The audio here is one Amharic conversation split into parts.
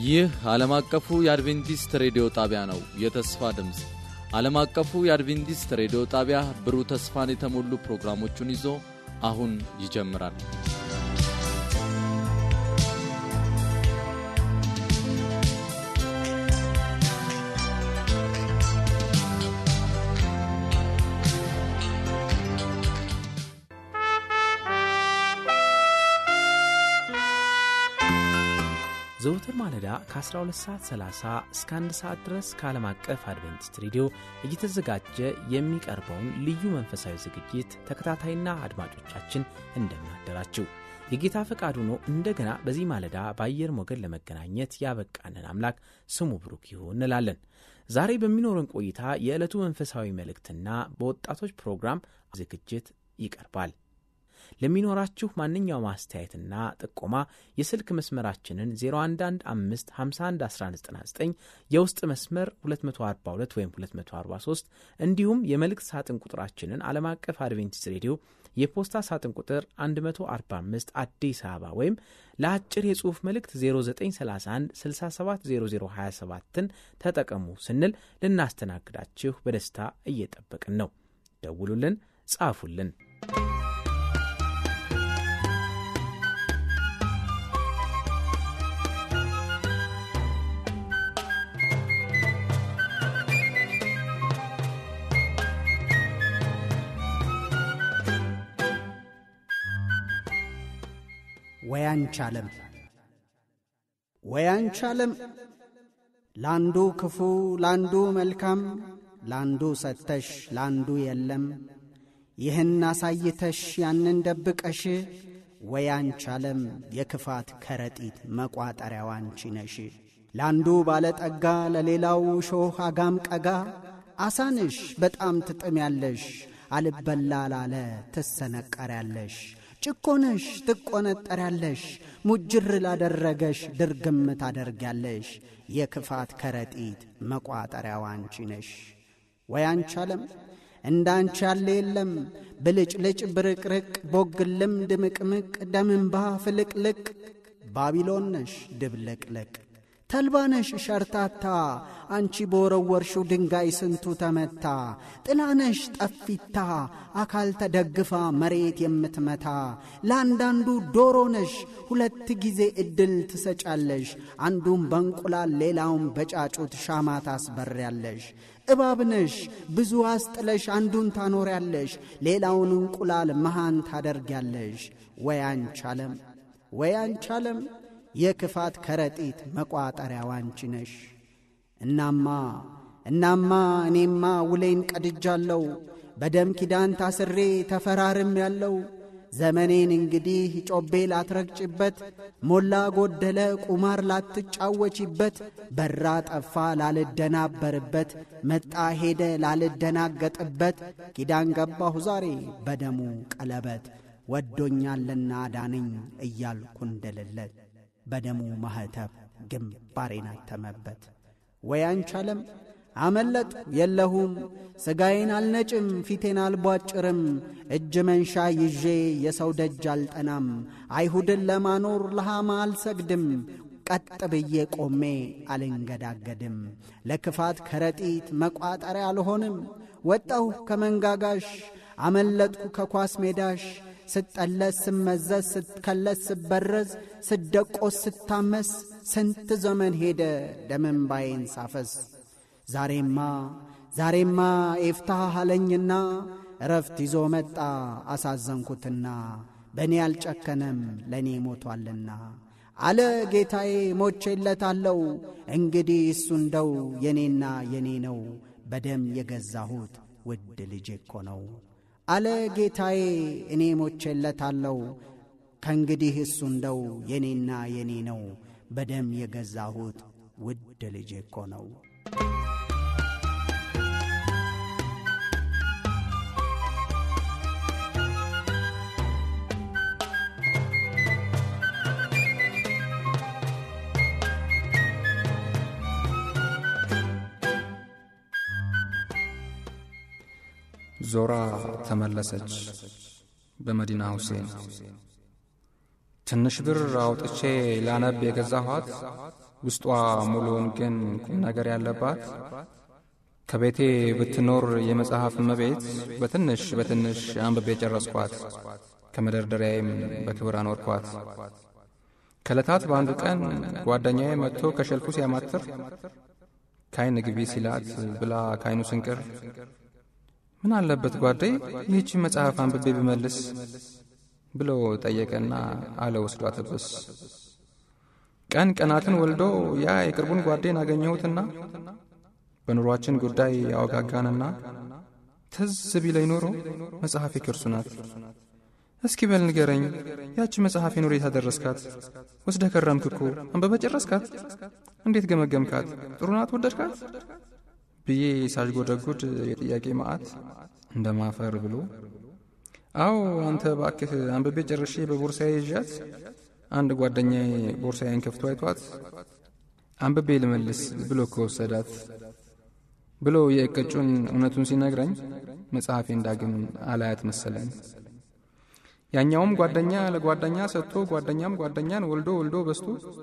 ይህ ዓለም አቀፉ የአድቬንቲስት ሬዲዮ ጣቢያ ነው። የተስፋ ድምፅ ዓለም አቀፉ የአድቬንቲስት ሬዲዮ ጣቢያ ብሩህ ተስፋን የተሞሉ ፕሮግራሞቹን ይዞ አሁን ይጀምራል። ዘውትር ማለዳ ከ12 ሰዓት 30 እስከ 1 ሰዓት ድረስ ከዓለም አቀፍ አድቬንቲስት ሬዲዮ እየተዘጋጀ የሚቀርበውን ልዩ መንፈሳዊ ዝግጅት ተከታታይና አድማጮቻችን እንደምናደራችው የጌታ ፈቃድ ሆኖ እንደገና በዚህ ማለዳ በአየር ሞገድ ለመገናኘት ያበቃንን አምላክ ስሙ ብሩክ ይሁን እንላለን። ዛሬ በሚኖረን ቆይታ የዕለቱ መንፈሳዊ መልእክትና በወጣቶች ፕሮግራም ዝግጅት ይቀርባል። ለሚኖራችሁ ማንኛውም አስተያየትና ጥቆማ የስልክ መስመራችንን 0115511199 የውስጥ መስመር 242 ወይም 243 እንዲሁም የመልእክት ሳጥን ቁጥራችንን ዓለም አቀፍ አድቬንቲስት ሬዲዮ የፖስታ ሳጥን ቁጥር 145 አዲስ አበባ ወይም ለአጭር የጽሑፍ መልእክት 0931 670027ን ተጠቀሙ ስንል ልናስተናግዳችሁ በደስታ እየጠበቅን ነው። ደውሉልን፣ ጻፉልን። ወያንቻለም ወያንቻለም ላንዱ ክፉ ላንዱ መልካም ላንዱ ሰጥተሽ ላንዱ የለም ይህን አሳይተሽ ያንን ደብቀሽ ወያንቻለም የክፋት ከረጢት መቋጠሪያው አንቺ ነሽ። ላንዱ ባለጠጋ ለሌላው ሾህ አጋም ቀጋ አሳንሽ በጣም ትጥሚያለሽ አልበላ ላለ ትሰነቀሪያለሽ ጭኮነሽ ትቆነጠሪያለሽ ሙጅር ላደረገሽ ድርግም ታደርጊያለሽ። የክፋት ከረጢት መቋጠሪያው አንቺ ነሽ። ወይ አንቻለም እንዳንቺ ያለ የለም ብልጭልጭ ብርቅርቅ ቦግልም ድምቅምቅ ደምንባ ፍልቅልቅ ባቢሎን ነሽ ድብልቅልቅ ተልባነሽ ሸርታታ አንቺ በወረወርሽው ድንጋይ ስንቱ ተመታ። ጥላነሽ ጠፊታ አካል ተደግፋ መሬት የምትመታ። ለአንዳንዱ ዶሮ ነሽ ሁለት ጊዜ ዕድል ትሰጫለሽ። አንዱም በእንቁላል ሌላውም በጫጩት ሻማ ታስበሪያለሽ። እባብነሽ ብዙ አስጥለሽ አንዱን ታኖሪያለሽ፣ ሌላውን እንቁላል መሃን ታደርጊያለሽ። ወይ አንቻለም ወይ አንቻለም የክፋት ከረጢት መቋጠሪያው አንቺ ነሽ። እናማ እናማ እኔማ ውሌን ቀድጃለሁ፣ በደም ኪዳን ታስሬ ተፈራርም ያለው ዘመኔን እንግዲህ ጮቤ ላትረግጭበት፣ ሞላ ጎደለ ቁማር ላትጫወቺበት፣ በራ ጠፋ ላልደናበርበት፣ መጣ ሄደ ላልደናገጥበት፣ ኪዳን ገባሁ ዛሬ በደሙ ቀለበት፣ ወዶኛልና ዳነኝ እያልኩ እንደልለት በደሙ ማኅተብ ግንባሬን አተመበት። ወይ አንቻለም አመለጥ የለሁም ሥጋዬን አልነጭም ፊቴን አልቧጭርም እጅ መንሻ ይዤ የሰው ደጅ አልጠናም አይሁድን ለማኖር ለሃማ አልሰግድም ቀጥ ብዬ ቆሜ አልንገዳገድም ለክፋት ከረጢት መቋጠሪያ አልሆንም ወጣሁ ከመንጋጋሽ አመለጥኩ ከኳስ ሜዳሽ ስጠለስ ስመዘዝ ስትከለስ ስበረዝ ስደቆስ ስታመስ ስንት ዘመን ሄደ ደመንባዬን ሳፈስ ዛሬማ ዛሬማ ኤፍታህ አለኝና እረፍት ይዞ መጣ አሳዘንኩትና በእኔ አልጨከነም ለእኔ ሞቷልና አለ ጌታዬ ሞቼለታለው እንግዲህ እሱ እንደው የኔና የኔ ነው በደም የገዛሁት ውድ ልጄ እኮ ነው አለ ጌታዬ እኔ ሞቼለታለው ከእንግዲህ እሱ እንደው የኔና የኔ ነው በደም የገዛሁት ውድ ልጄ እኮ ነው። ዞራ ተመለሰች በመዲና ሁሴን ትንሽ ብር አውጥቼ ላነብ የገዛኋት ውስጧ ሙሉውን ግን ቁም ነገር ያለባት ከቤቴ ብትኖር የመጽሐፍ እመቤት በትንሽ በትንሽ አንብቤ ጨረስኳት። ከመደርደሪያዬም በክብር አኖርኳት። ከዕለታት በአንዱ ቀን ጓደኛዬ መጥቶ ከሸልፉ ሲያማትር ካይን ግቢ ሲላት ብላ ካይኑ ስንቅር ምን አለበት ጓዴ ይህቺን መጽሐፍ አንብቤ ብመልስ ብሎ ጠየቀና አለ ወስዶ አተብስ ቀን ቀናትን ወልዶ ያ የቅርቡን ጓዴን አገኘሁትና በኑሯችን ጉዳይ ያወጋጋንና ትዝ ቢለኝ ኖሮ መጽሐፌ ከርሱ ናት። እስኪ በል ንገረኝ፣ ያቺ መጽሐፌ ኑሮ የታደረስካት ወስደ ከረምክ እኮ አንበበ ጨረስካት? እንዴት ገመገምካት? ጥሩ ናት? ወደድካት? ብዬ ሳሽጎደጉድ የጥያቄ ማአት እንደ ማፈር ብሎ አዎ አንተ ባክህ አንብቤ ጨርሼ በቦርሳዬ ይዣት አንድ ጓደኛዬ ቦርሳዬን ከፍቶ አይቷት አንብቤ ልመልስ ብሎ ከወሰዳት ብሎ የእቅጩን እውነቱን ሲነግረኝ መጽሐፌ እንዳግም አላያት መሰለኝ። ያኛውም ጓደኛ ለጓደኛ ሰጥቶ ጓደኛም ጓደኛን ወልዶ ወልዶ በስቶ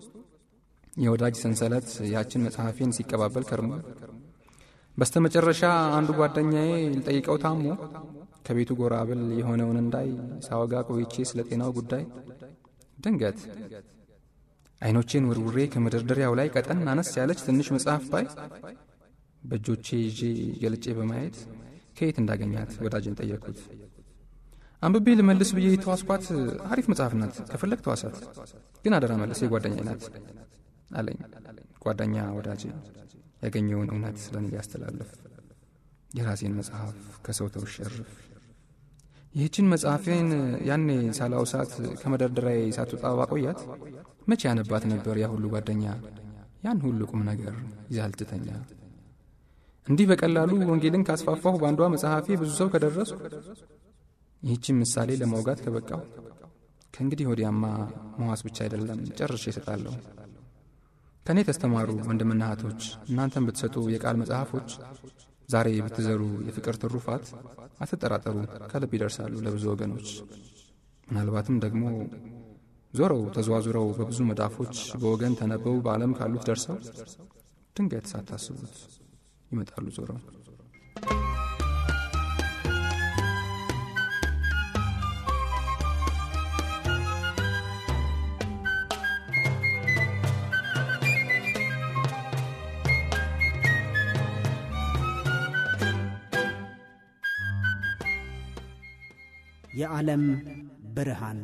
የወዳጅ ሰንሰለት ያችን መጽሐፌን ሲቀባበል ከርሞ በስተ መጨረሻ አንዱ ጓደኛዬ ልጠይቀው ታሞ ከቤቱ ጎራ ብል የሆነውን እንዳይ ሳወጋ ቆይቼ ስለ ጤናው ጉዳይ ድንገት አይኖቼን ውርውሬ ከመደርደሪያው ላይ ቀጠን አነስ ያለች ትንሽ መጽሐፍ ባይ በእጆቼ ይዤ ገልጬ በማየት ከየት እንዳገኛት ወዳጅን ጠየቅኩት። አንብቤ ልመልስ ብዬ የተዋስኳት አሪፍ መጽሐፍ ናት፣ ከፈለግ ተዋሳት፣ ግን አደራ መልስ የጓደኛ ናት አለኝ። ጓደኛ ወዳጄ ያገኘውን እውነት ለእኔ ሊያስተላልፍ የራሴን መጽሐፍ ከሰው ተውሸርፍ ይህችን መጽሐፌን ያኔ ሳላውሳት ከመደርደሪያዬ ሳትወጣ ባቆያት መቼ ያነባት ነበር ያ ሁሉ ጓደኛ ያን ሁሉ ቁም ነገር ይዛልትተኛ እንዲህ በቀላሉ ወንጌልን ካስፋፋሁ በአንዷ መጽሐፌ ብዙ ሰው ከደረሱ ይህችን ምሳሌ ለማውጋት ከበቃሁ ከእንግዲህ ወዲያማ መዋስ ብቻ አይደለም ጨርሼ እሰጣለሁ። ከእኔ ተስተማሩ ወንድምና እህቶች፣ እናንተን ብትሰጡ የቃል መጽሐፎች ዛሬ ብትዘሩ የፍቅር ትሩፋት አትጠራጠሩ፣ ከልብ ይደርሳሉ ለብዙ ወገኖች። ምናልባትም ደግሞ ዞረው ተዘዋዙረው በብዙ መዳፎች በወገን ተነበው በዓለም ካሉት ደርሰው ድንገት ሳታስቡት ይመጣሉ ዞረው። የዓለም ብርሃን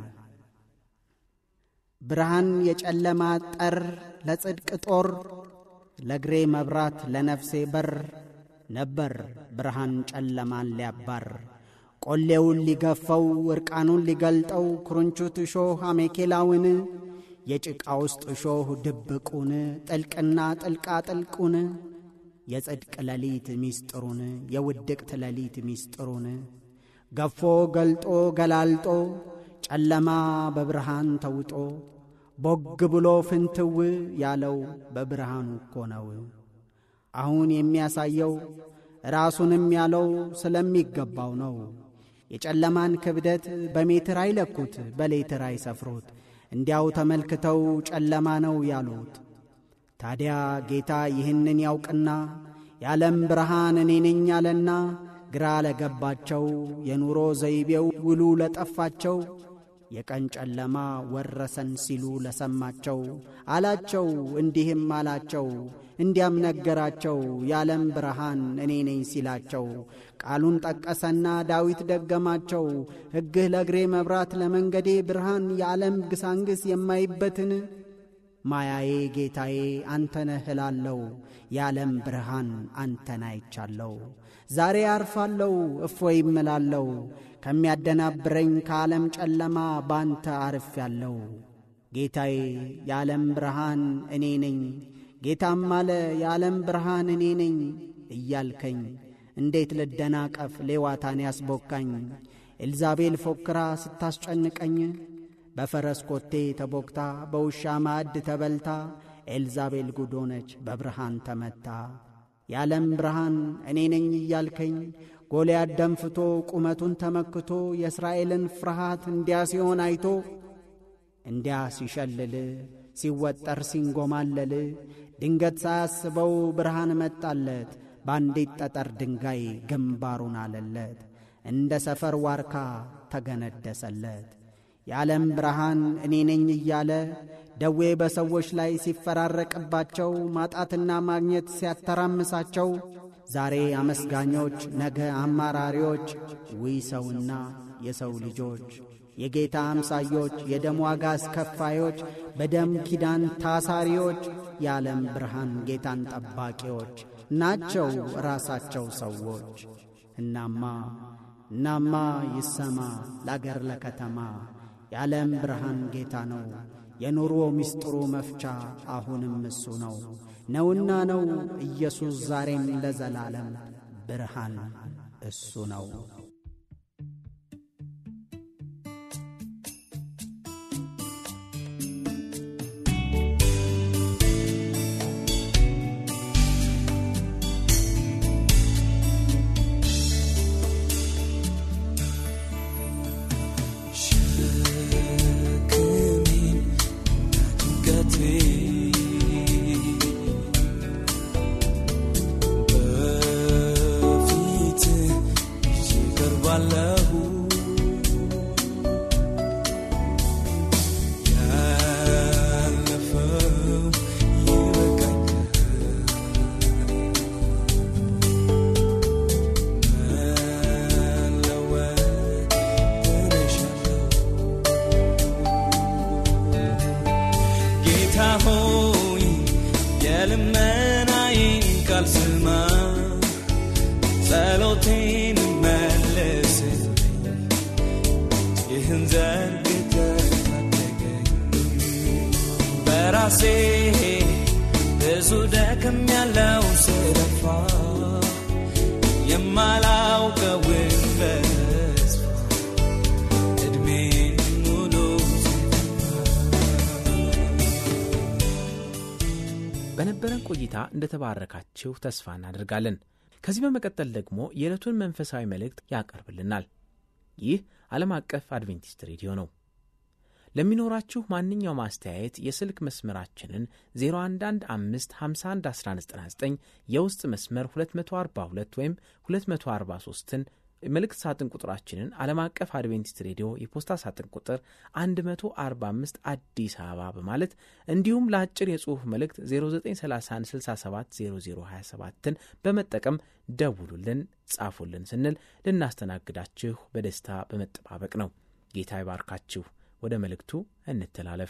ብርሃን የጨለማ ጠር ለጽድቅ ጦር ለእግሬ መብራት ለነፍሴ በር ነበር ብርሃን ጨለማን ሊያባር ቆሌውን ሊገፈው ዕርቃኑን ሊገልጠው ኩርንቹት እሾህ አሜኬላውን የጭቃ ውስጥ እሾህ ድብቁን ጥልቅና ጥልቃ ጥልቁን የጽድቅ ሌሊት ሚስጥሩን የውድቅት ሌሊት ሚስጥሩን ገፎ ገልጦ ገላልጦ ጨለማ በብርሃን ተውጦ ቦግ ብሎ ፍንትው ያለው በብርሃኑ እኮ ነው። አሁን የሚያሳየው ራሱንም ያለው ስለሚገባው ነው። የጨለማን ክብደት በሜትር አይለኩት፣ በሌትር አይሰፍሩት። እንዲያው ተመልክተው ጨለማ ነው ያሉት። ታዲያ ጌታ ይህንን ያውቅና የዓለም ብርሃን እኔ ነኝ አለና ግራ ለገባቸው የኑሮ ዘይቤው ውሉ ለጠፋቸው የቀን ጨለማ ወረሰን ሲሉ ለሰማቸው አላቸው እንዲህም አላቸው እንዲያም ነገራቸው የዓለም ብርሃን እኔ ነኝ ሲላቸው ቃሉን ጠቀሰና ዳዊት ደገማቸው ሕግህ ለእግሬ መብራት ለመንገዴ ብርሃን የዓለም ግሳንግስ የማይበትን ማያዬ ጌታዬ አንተነህ እላለው የዓለም ብርሃን አንተን አይቻለው ዛሬ አርፋለው እፎይ እምላለው ከሚያደናብረኝ ከዓለም ጨለማ ባንተ አርፍ ያለው ጌታዬ የዓለም ብርሃን እኔ ነኝ ጌታም አለ የዓለም ብርሃን እኔ ነኝ እያልከኝ እንዴት ልደናቀፍ ሌዋታን ያስቦካኝ ኤልዛቤል ፎክራ ስታስጨንቀኝ በፈረስ ኮቴ ተቦክታ በውሻ ማዕድ ተበልታ ኤልዛቤል ጉዶነች በብርሃን ተመታ የዓለም ብርሃን እኔ ነኝ እያልከኝ ጎልያድ ደንፍቶ ቁመቱን ተመክቶ የእስራኤልን ፍርሃት እንዲያ ሲሆን አይቶ እንዲያ ሲሸልል ሲወጠር ሲንጎማለል ድንገት ሳያስበው ብርሃን መጣለት። በአንዲት ጠጠር ድንጋይ ግንባሩን አለለት። እንደ ሰፈር ዋርካ ተገነደሰለት። የዓለም ብርሃን እኔ ነኝ እያለ ደዌ በሰዎች ላይ ሲፈራረቅባቸው ማጣትና ማግኘት ሲያተራምሳቸው ዛሬ አመስጋኞች ነገ አማራሪዎች ውይ ሰውና የሰው ልጆች የጌታ አምሳዮች የደም ዋጋ አስከፋዮች በደም ኪዳን ታሳሪዎች የዓለም ብርሃን ጌታን ጠባቂዎች ናቸው ራሳቸው ሰዎች። እናማ እናማ ይሰማ ለአገር ለከተማ የዓለም ብርሃን ጌታ ነው የኑሮ ምስጢሩ መፍቻ አሁንም እሱ ነው ነውና ነው ኢየሱስ ዛሬም ለዘላለም ብርሃን እሱ ነው። በራሴ ብዙ ደክም ያለው ስለፋ የማላውቀውን ተስፋ እድሜ ሙሉ በነበረን ቆይታ እንደተባረካችሁ ተስፋ እናደርጋለን። ከዚህ በመቀጠል ደግሞ የዕለቱን መንፈሳዊ መልእክት ያቀርብልናል። ይህ ዓለም አቀፍ አድቬንቲስት ሬዲዮ ነው። ለሚኖራችሁ ማንኛውም አስተያየት የስልክ መስመራችንን 0115511199 የውስጥ መስመር 242 ወይም 243ን መልእክት ሳጥን ቁጥራችንን ዓለም አቀፍ አድቬንቲስት ሬዲዮ የፖስታ ሳጥን ቁጥር 145 አዲስ አበባ በማለት እንዲሁም ለአጭር የጽሑፍ መልእክት 0931670027ን በመጠቀም ደውሉልን፣ ጻፉልን ስንል ልናስተናግዳችሁ በደስታ በመጠባበቅ ነው። ጌታ ይባርካችሁ። ወደ መልእክቱ እንተላለፍ።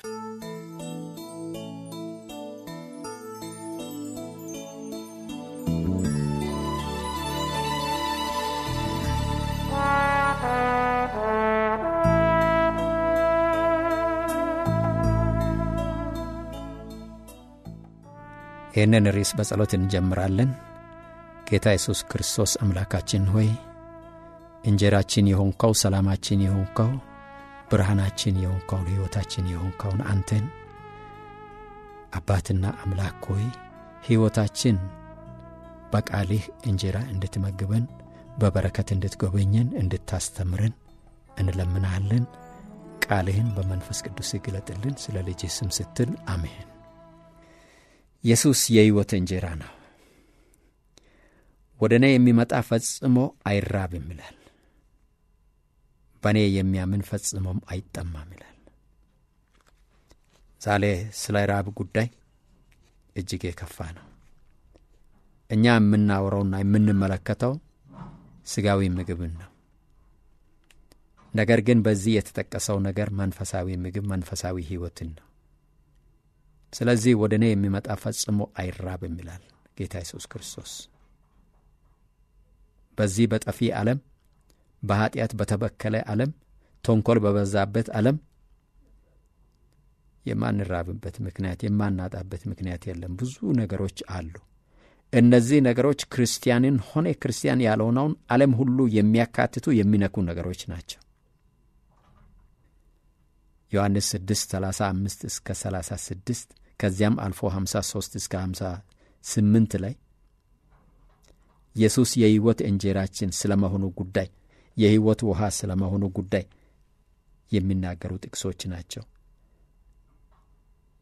ይህንን ርዕስ በጸሎት እንጀምራለን። ጌታ ኢየሱስ ክርስቶስ አምላካችን ሆይ እንጀራችን የሆንከው ሰላማችን የሆንከው ብርሃናችን የሆንከውን ሕይወታችን የሆንከውን አንተን አባትና አምላክ ሆይ ሕይወታችን በቃልህ እንጀራ እንድትመግበን በበረከት እንድትጎበኘን እንድታስተምረን እንለምናሃለን። ቃልህን በመንፈስ ቅዱስ ይግለጥልን። ስለ ልጅ ስም ስትል አሜን። ኢየሱስ የሕይወት እንጀራ ነው። ወደ እኔ የሚመጣ ፈጽሞ አይራብም ይላል። በእኔ የሚያምን ፈጽሞም አይጠማም ይላል። ዛሬ ስለ ራብ ጉዳይ እጅግ የከፋ ነው። እኛ የምናወራውና የምንመለከተው ስጋዊ ምግብን ነው። ነገር ግን በዚህ የተጠቀሰው ነገር መንፈሳዊ ምግብ፣ መንፈሳዊ ሕይወትን ነው። ስለዚህ ወደ እኔ የሚመጣ ፈጽሞ አይራብም ይላል ጌታ ኢየሱስ ክርስቶስ። በዚህ በጠፊ ዓለም በኀጢአት በተበከለ ዓለም ተንኰል በበዛበት ዓለም የማንራብበት ምክንያት የማናጣበት ምክንያት የለም። ብዙ ነገሮች አሉ። እነዚህ ነገሮች ክርስቲያንን ሆነ ክርስቲያን ያልሆነውን ዓለም ሁሉ የሚያካትቱ የሚነኩ ነገሮች ናቸው። ዮሐንስ 6 35 እስከ 36 ከዚያም አልፎ 53 እስከ 58 ላይ ኢየሱስ የሕይወት እንጀራችን ስለ መሆኑ ጉዳይ የሕይወት ውሃ ስለ መሆኑ ጉዳይ የሚናገሩ ጥቅሶች ናቸው።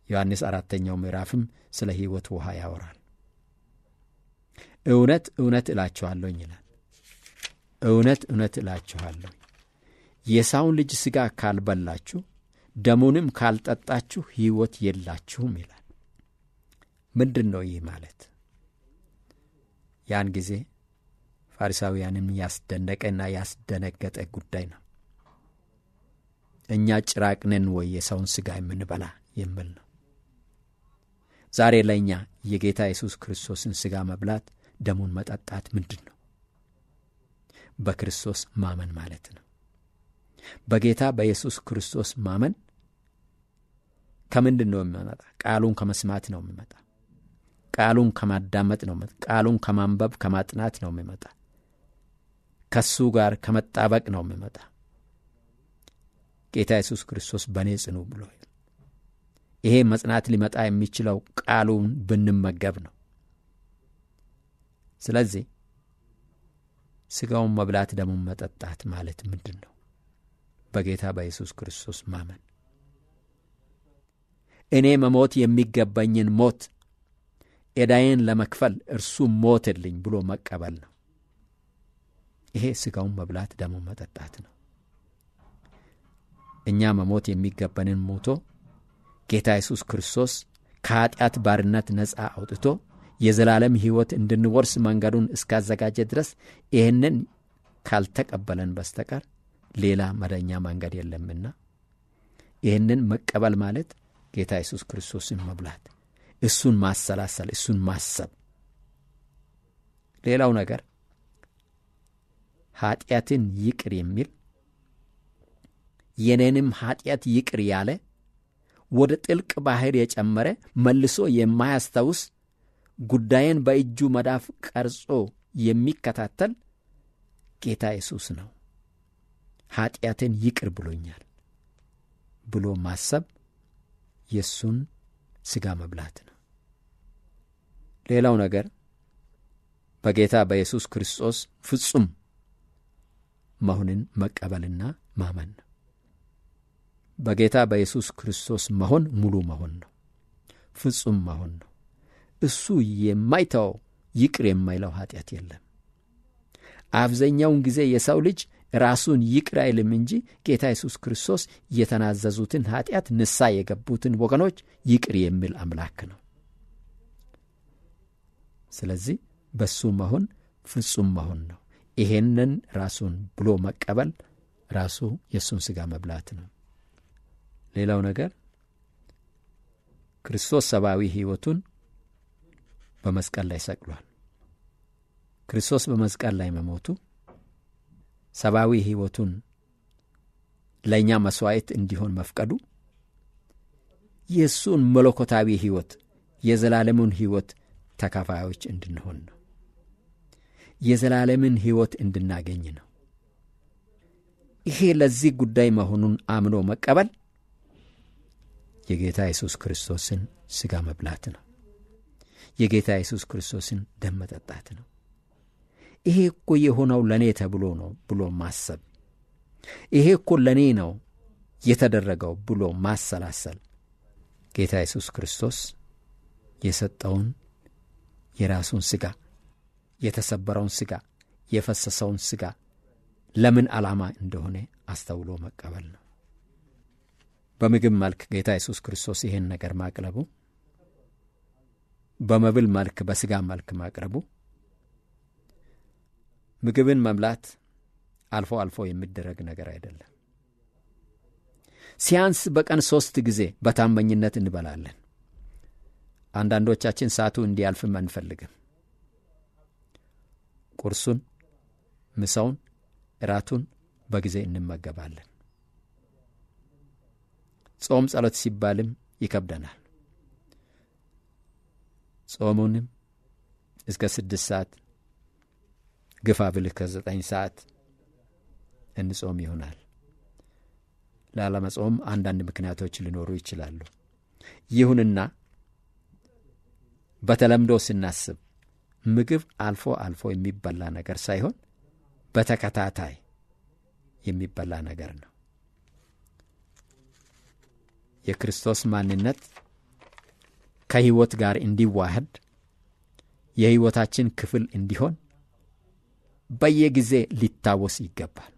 ዮሐንስ አራተኛው ምዕራፍም ስለ ሕይወት ውሃ ያወራል። እውነት እውነት እላችኋለሁኝ ይላል። እውነት እውነት እላችኋለሁ የሰውን ልጅ ሥጋ ካልበላችሁ ደሙንም ካልጠጣችሁ ሕይወት የላችሁም ይላል። ምንድን ነው ይህ ማለት? ያን ጊዜ ፋሪሳውያንም ያስደነቀና ያስደነገጠ ጉዳይ ነው። እኛ ጭራቅ ነን ወይ የሰውን ሥጋ የምንበላ የሚል ነው። ዛሬ ለእኛ የጌታ ኢየሱስ ክርስቶስን ሥጋ መብላት ደሙን መጠጣት ምንድን ነው? በክርስቶስ ማመን ማለት ነው። በጌታ በኢየሱስ ክርስቶስ ማመን ከምንድን ነው የሚመጣ? ቃሉን ከመስማት ነው የሚመጣ። ቃሉን ከማዳመጥ ነው። ቃሉን ከማንበብ ከማጥናት ነው የሚመጣ። ከሱ ጋር ከመጣበቅ ነው የሚመጣ። ጌታ ኢየሱስ ክርስቶስ በእኔ ጽኑ ብሎ ይሄ መጽናት ሊመጣ የሚችለው ቃሉን ብንመገብ ነው። ስለዚህ ሥጋውን መብላት ደሙን መጠጣት ማለት ምንድን ነው? በጌታ በኢየሱስ ክርስቶስ ማመን እኔ መሞት የሚገባኝን ሞት ዕዳዬን ለመክፈል እርሱ ሞትልኝ ብሎ መቀበል ነው። ይሄ ሥጋውን መብላት ደሙን መጠጣት ነው። እኛ መሞት የሚገባንን ሞቶ ጌታ ኢየሱስ ክርስቶስ ከኀጢአት ባርነት ነፃ አውጥቶ የዘላለም ሕይወት እንድንወርስ መንገዱን እስካዘጋጀ ድረስ ይህንን ካልተቀበለን በስተቀር ሌላ መደኛ መንገድ የለምና ይህንን መቀበል ማለት ጌታ ኢየሱስ ክርስቶስን መብላት፣ እሱን ማሰላሰል፣ እሱን ማሰብ። ሌላው ነገር ኀጢአትን ይቅር የሚል የኔንም ኀጢአት ይቅር ያለ ወደ ጥልቅ ባሕር የጨመረ መልሶ የማያስታውስ ጉዳይን በእጁ መዳፍ ቀርጾ የሚከታተል ጌታ ኢየሱስ ነው። ኀጢአትን ይቅር ብሎኛል ብሎ ማሰብ የእሱን ሥጋ መብላት ነው። ሌላው ነገር በጌታ በኢየሱስ ክርስቶስ ፍጹም መሆንን መቀበልና ማመን ነው። በጌታ በኢየሱስ ክርስቶስ መሆን ሙሉ መሆን ነው። ፍጹም መሆን ነው። እሱ የማይተወው ይቅር የማይለው ኀጢአት የለም። አብዛኛውን ጊዜ የሰው ልጅ ራሱን ይቅር አይልም እንጂ ጌታ ኢየሱስ ክርስቶስ የተናዘዙትን ኀጢአት ንሳ የገቡትን ወገኖች ይቅር የሚል አምላክ ነው። ስለዚህ በሱ መሆን ፍጹም መሆን ነው። ይሄንን ራሱን ብሎ መቀበል ራሱ የእሱን ሥጋ መብላት ነው። ሌላው ነገር ክርስቶስ ሰብአዊ ሕይወቱን በመስቀል ላይ ሰቅሏል። ክርስቶስ በመስቀል ላይ መሞቱ ሰብአዊ ሕይወቱን ለእኛ መሥዋዕት እንዲሆን መፍቀዱ የእሱን መለኮታዊ ሕይወት የዘላለሙን ሕይወት ተካፋዮች እንድንሆን ነው። የዘላለምን ሕይወት እንድናገኝ ነው። ይሄ ለዚህ ጉዳይ መሆኑን አምኖ መቀበል የጌታ ኢየሱስ ክርስቶስን ሥጋ መብላት ነው። የጌታ ኢየሱስ ክርስቶስን ደም መጠጣት ነው። ይሄ እኮ የሆነው ለእኔ ተብሎ ነው ብሎ ማሰብ፣ ይሄ እኮ ለእኔ ነው የተደረገው ብሎ ማሰላሰል ጌታ ኢየሱስ ክርስቶስ የሰጠውን የራሱን ሥጋ የተሰበረውን ሥጋ የፈሰሰውን ሥጋ ለምን ዓላማ እንደሆነ አስተውሎ መቀበል ነው። በምግብ መልክ ጌታ ኢየሱስ ክርስቶስ ይህን ነገር ማቅረቡ፣ በመብል መልክ በሥጋ መልክ ማቅረቡ ምግብን መብላት አልፎ አልፎ የሚደረግ ነገር አይደለም። ሲያንስ በቀን ሦስት ጊዜ በታመኝነት እንበላለን። አንዳንዶቻችን ሰዓቱ እንዲያልፍም አንፈልግም። ቁርሱን፣ ምሳውን፣ እራቱን በጊዜ እንመገባለን። ጾም ጸሎት ሲባልም ይከብደናል። ጾሙንም እስከ ስድስት ሰዓት ግፋ ብልህ ከዘጠኝ ሰዓት እንጾም ይሆናል። ላለመጾም አንዳንድ ምክንያቶች ሊኖሩ ይችላሉ። ይሁንና በተለምዶ ስናስብ ምግብ አልፎ አልፎ የሚበላ ነገር ሳይሆን በተከታታይ የሚበላ ነገር ነው። የክርስቶስ ማንነት ከሕይወት ጋር እንዲዋህድ የሕይወታችን ክፍል እንዲሆን በየጊዜ ሊታወስ ይገባል።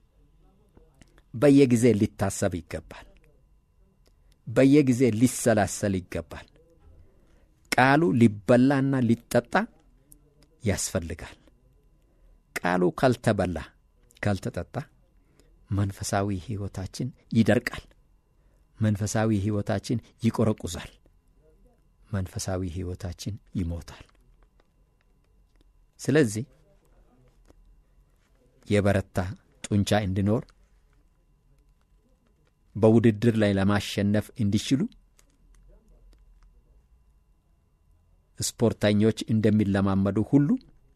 በየጊዜ ሊታሰብ ይገባል። በየጊዜ ሊሰላሰል ይገባል። ቃሉ ሊበላና ሊጠጣ ያስፈልጋል። ቃሉ ካልተበላ ካልተጠጣ መንፈሳዊ ሕይወታችን ይደርቃል። መንፈሳዊ ሕይወታችን ይቆረቁዛል። መንፈሳዊ ሕይወታችን ይሞታል። ስለዚህ የበረታ ጡንቻ እንዲኖር በውድድር ላይ ለማሸነፍ እንዲችሉ ስፖርተኞች እንደሚለማመዱ ሁሉ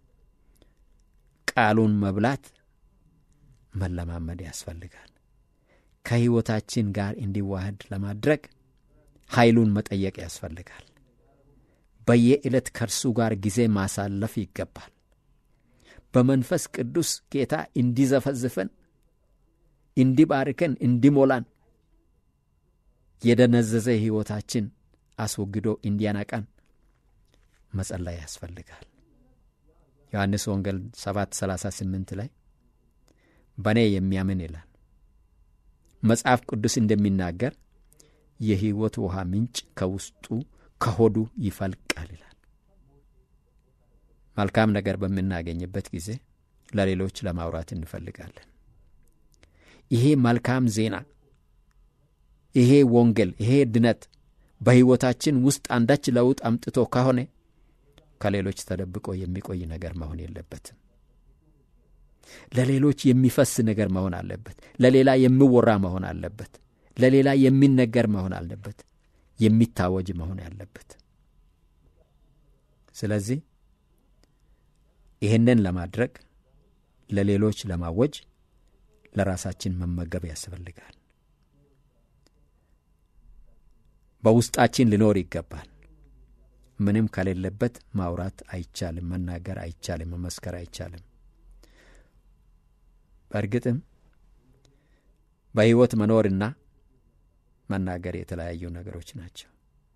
ቃሉን መብላት መለማመድ ያስፈልጋል። ከሕይወታችን ጋር እንዲዋህድ ለማድረግ ኃይሉን መጠየቅ ያስፈልጋል። በየዕለት ከእርሱ ጋር ጊዜ ማሳለፍ ይገባል። በመንፈስ ቅዱስ ጌታ እንዲዘፈዝፈን፣ እንዲባርከን፣ እንዲሞላን የደነዘዘ ሕይወታችን አስወግዶ እንዲያነቃን መጸለይ ያስፈልጋል። ዮሐንስ ወንጌል 7 38 ላይ በእኔ የሚያምን ይላል መጽሐፍ ቅዱስ እንደሚናገር የሕይወት ውሃ ምንጭ ከውስጡ ከሆዱ ይፈልቃል ይላል። መልካም ነገር በምናገኝበት ጊዜ ለሌሎች ለማውራት እንፈልጋለን። ይሄ መልካም ዜና፣ ይሄ ወንጌል፣ ይሄ ድነት በሕይወታችን ውስጥ አንዳች ለውጥ አምጥቶ ከሆነ ከሌሎች ተደብቆ የሚቆይ ነገር መሆን የለበትም። ለሌሎች የሚፈስ ነገር መሆን አለበት። ለሌላ የሚወራ መሆን አለበት። ለሌላ የሚነገር መሆን አለበት። የሚታወጅ መሆን ያለበት። ስለዚህ ይህንን ለማድረግ ለሌሎች ለማወጅ ለራሳችን መመገብ ያስፈልጋል። በውስጣችን ሊኖር ይገባል። ምንም ከሌለበት ማውራት አይቻልም፣ መናገር አይቻልም፣ መመስከር አይቻልም። በእርግጥም በሕይወት መኖርና መናገር የተለያዩ ነገሮች ናቸው።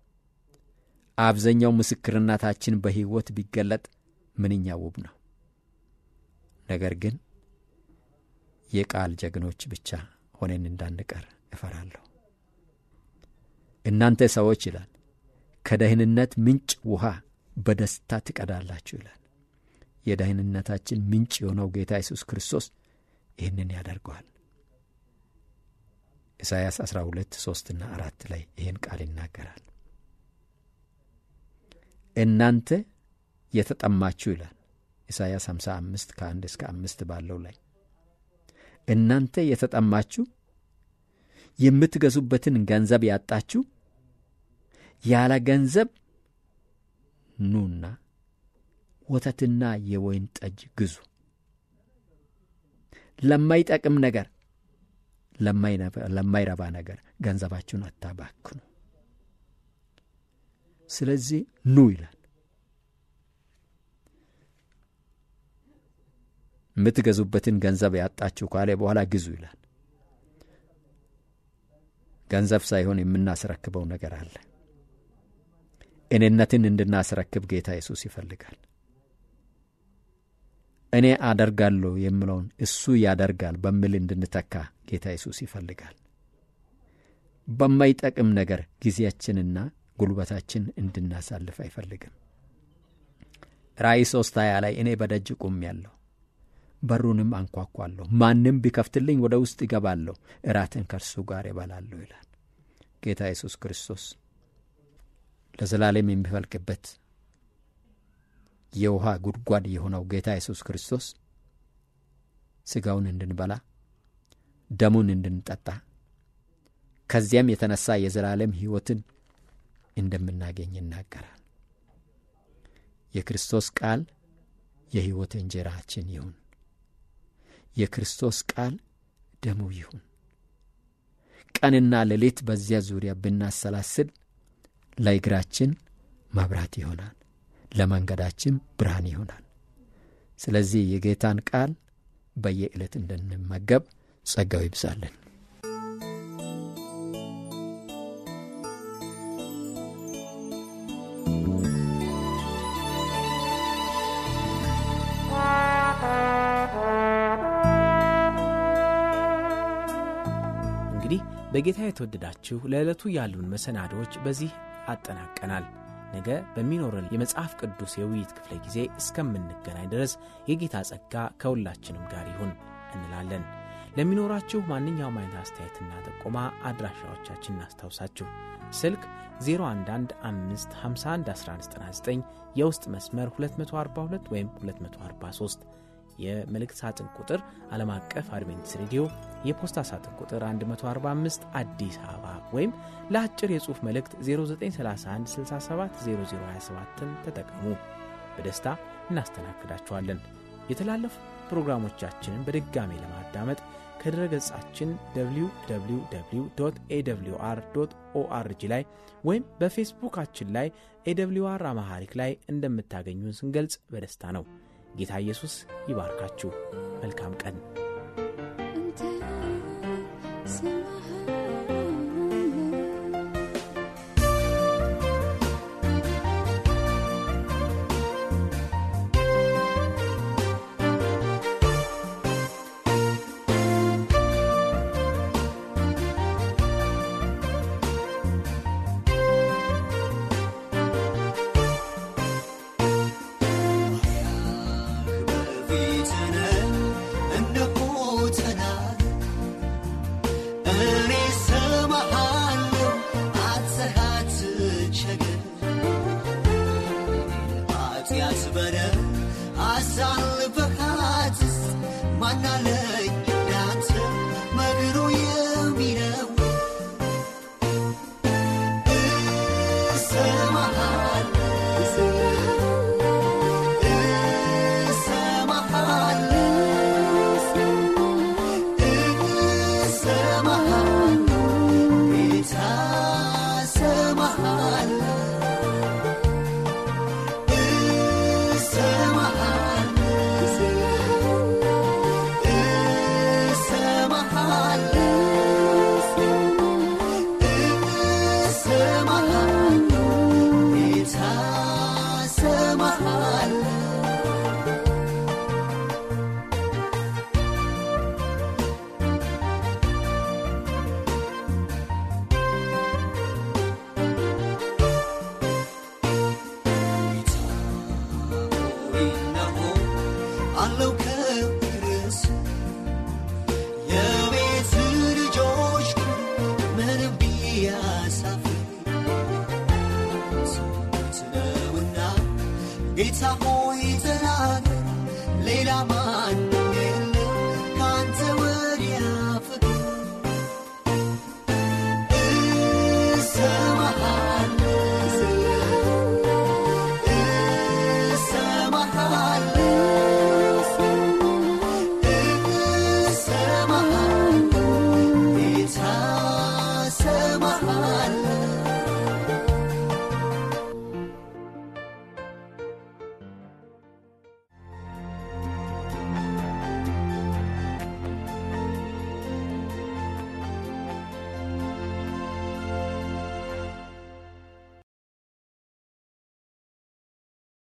አብዛኛው ምስክርነታችን በሕይወት ቢገለጥ ምንኛ ውብ ነው። ነገር ግን የቃል ጀግኖች ብቻ ሆነን እንዳንቀር እፈራለሁ። እናንተ ሰዎች ይላል ከደህንነት ምንጭ ውሃ በደስታ ትቀዳላችሁ ይላል። የደህንነታችን ምንጭ የሆነው ጌታ ኢየሱስ ክርስቶስ ይህንን ያደርገዋል። ኢሳይያስ 12 ሦስትና አራት ላይ ይህን ቃል ይናገራል። እናንተ የተጠማችሁ ይላል ኢሳይያስ 55 ከአንድ እስከ አምስት ባለው ላይ እናንተ የተጠማችሁ የምትገዙበትን ገንዘብ ያጣችሁ ያለ ገንዘብ ኑና ወተትና የወይን ጠጅ ግዙ። ለማይጠቅም ነገር፣ ለማይረባ ነገር ገንዘባችሁን አታባክኑ። ስለዚህ ኑ ይላል። የምትገዙበትን ገንዘብ ያጣችሁ ካለ በኋላ ግዙ ይላል። ገንዘብ ሳይሆን የምናስረክበው ነገር አለ። እኔነትን እንድናስረክብ ጌታ ኢየሱስ ይፈልጋል። እኔ አደርጋለሁ የምለውን እሱ ያደርጋል በሚል እንድንተካ ጌታ ኢየሱስ ይፈልጋል። በማይጠቅም ነገር ጊዜያችንና ጉልበታችን እንድናሳልፍ አይፈልግም። ራእይ ሦስት ሀያ ላይ እኔ በደጅ ቆሜአለሁ፣ በሩንም አንኳኳለሁ፣ ማንም ቢከፍትልኝ ወደ ውስጥ ይገባለሁ፣ እራትን ከእርሱ ጋር እበላለሁ ይላል ጌታ ኢየሱስ ክርስቶስ። ለዘላለም የሚፈልቅበት የውሃ ጉድጓድ የሆነው ጌታ ኢየሱስ ክርስቶስ ሥጋውን እንድንበላ ደሙን እንድንጠጣ ከዚያም የተነሳ የዘላለም ሕይወትን እንደምናገኝ ይናገራል። የክርስቶስ ቃል የሕይወት እንጀራችን ይሁን። የክርስቶስ ቃል ደሙ ይሁን። ቀንና ሌሊት በዚያ ዙሪያ ብናሰላስል ለእግራችን መብራት ይሆናል፣ ለመንገዳችን ብርሃን ይሆናል። ስለዚህ የጌታን ቃል በየዕለት እንድንመገብ ጸጋው ይብዛልን። በጌታ የተወደዳችሁ ለዕለቱ ያሉን መሰናዶዎች በዚህ አጠናቀናል። ነገ በሚኖረን የመጽሐፍ ቅዱስ የውይይት ክፍለ ጊዜ እስከምንገናኝ ድረስ የጌታ ጸጋ ከሁላችንም ጋር ይሁን እንላለን። ለሚኖራችሁ ማንኛውም አይነት አስተያየትና ጥቆማ አድራሻዎቻችን እናስታውሳችሁ። ስልክ 0115511199 የውስጥ መስመር 242 ወይም 243 የመልእክት ሳጥን ቁጥር ዓለም አቀፍ አድቬንቲስት ሬዲዮ የፖስታ ሳጥን ቁጥር 145 አዲስ አበባ ወይም ለአጭር የጽሑፍ መልእክት 0931670027ን ተጠቀሙ። በደስታ እናስተናግዳችኋለን። የተላለፉ ፕሮግራሞቻችንን በድጋሜ ለማዳመጥ ከድረ ገጻችን www ኤwr ኦአርጂ ላይ ወይም በፌስቡካችን ላይ ኤwr አማሐሪክ ላይ እንደምታገኙን ስንገልጽ በደስታ ነው። ጌታ ኢየሱስ ይባርካችሁ። መልካም ቀን። ጌታ ሆይ ተናገር ሌላ ማን